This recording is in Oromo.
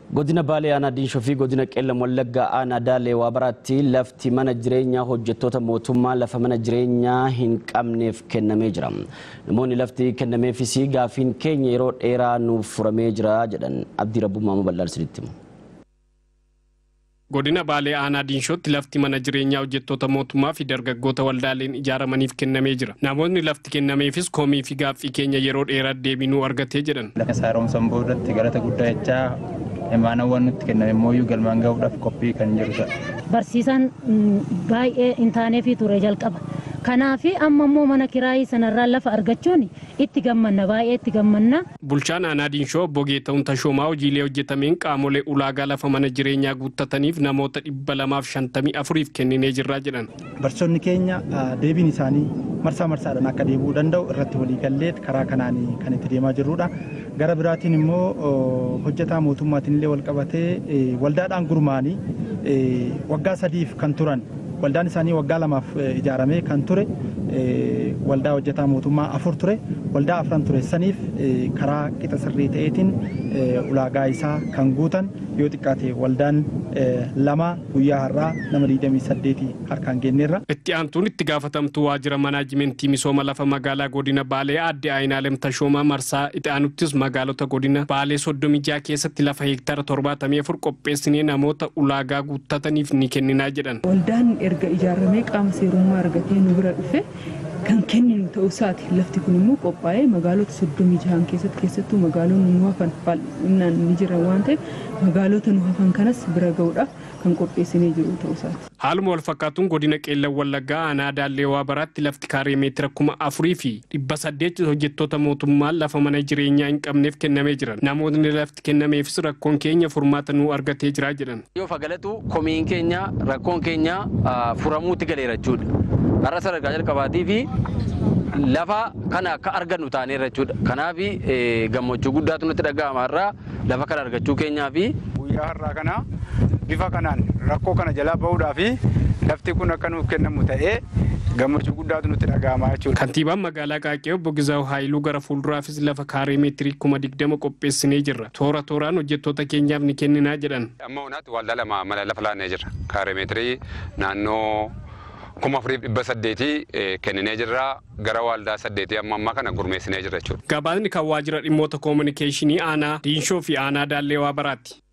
Godina Baalee Aanaa Diinshoo fi godina Qeellam Wallaggaa Aanaa Daalee waa baraatti lafti mana jireenyaa hojjettoota mootummaa lafa mana jireenyaa hin qabneef kennamee jira. Namoonni lafti kennameefis gaafiin keenya yeroo dheeraa nuuf furamee jira jedhan Abdii Rabbummaa Mobal'aal sirriitti himu. Godina Baalee Aanaa Diinshootti lafti mana jireenyaa hojjettoota mootummaa fi dargaggoota waldaaleen ijaaramaniif kennamee jira. Namoonni lafti kennameefis komii fi gaaffii keenya yeroo dheeraa deebinuu argatee jedhan. Lafa haaromsan boodatti galata guddaa jechaa imaanawwan nutti kenname immoo galmaan gahuudhaaf qophii kan jirudha. Barsiisaan baay'ee hin taaneefi ture jalqaba. Kanaaf amma immoo mana kiraayii sanarraa lafa argachuun itti gammanna baay'ee itti gammanna. Bulchaan aanaa Diinshoo obbo Geeta'uun Tashoomaa hojiilee hojjetameen qaamolee ulaagaa lafa mana jireenyaa guuttataniif namoota dhibba lamaaf shantamii afuriif kenninee jirraa jedhan. Barsiisonni keenya deebiin isaanii marsaa marsaadhaan akka deebi'uu danda'u irratti waliigallee karaa kanaan kan itti deemaa jirrudha. Gara biraatiin immoo hojjetaa mootummaatiin illee wal qabatee waldaadhaan gurmaanii waggaa sadiif kan turan waldaan isaanii waggaa lamaaf ijaaramee kan ture waldaa hojjetaa mootummaa afur ture waldaa afran ture saniif karaa qixa sirrii ta'eetiin ulaagaa isaa kan guutan yoo xiqqaate waldaan lama guyyaa har'aa nama 28 harkaan kenneerra. Itti aantuun itti gaafatamtuu waajjira manaajimentii misooma lafa magaalaa godina Baalee aadde Ayinaalem Tashoomaa marsaa itti aanuttis magaalota godina Baalee soddomii jaha keessatti lafa heektaara torbaatamii afur qopheessinee namoota ulaagaa guuttataniif ni kenninaa jedhan. Waldaan erga ijaaramee qaama seerummaa argatee nu bira dhufe kan kenninu ta'uu isaati. Lafti kun immoo qophaa'ee magaalota soddomii jahan keessatti keessattuu magaalonni nu hafan bal'inaan ni jiran waan ta'eef magaalota nu hafan kanas bira ga'uudhaaf kan qopheessinee jiru ta'uu isaati. Haaluma wal fakkaatuun godina Qeellan Wallaggaa aanaa Daallee waa baraatti lafti kaaree meetira kuma afurii fi dhibba saddeet hojjettoota mootummaan lafa mana jireenyaa hin qabneef kennamee jiran. Namoonni lafti kennameefis rakkoon keenya furmaata nuu argatee jira jedhan. Yoo fagalatu komiin keenya rakkoon keenya furamuutti galeera jechuudha. Har'a sadarkaa jalqabaatii fi lafa kana akka argannu taaneera jechuudha. Kanaaf gammachuu guddaatu nutti dhaga'ama har'aa lafa kana argachuu keenyaa fi guyyaa har'aa kana bifa kanaan rakkoo kana jalaa bahuudhaa fi lafti kun akka nuuf kennamu ta'ee gammachuu guddaatu nutti dhaga'ama jechuudha. Kantiibaan magaalaa Qaaqee obbo Gizaa'u Haayiluu gara fuulduraafis lafa kaaree meetirii kuma digdama qopheessinee jirra. Toora tooraan hojjettoota keenyaaf ni kenninaa jedhan. Amma hunaatti waldaa lama mana lafa laannee jirra. Kaaree meetirii naannoo kuma afuriif dhibba saddeetii kenninee jirra gara waldaa saddeetii amma ammaa kana gurmeessinee jirra jechuudha. Gabaasni kan waajjira dhimmoota koominikeeshinii aanaa Diinshoo fi aanaa Daallee waa baraatti.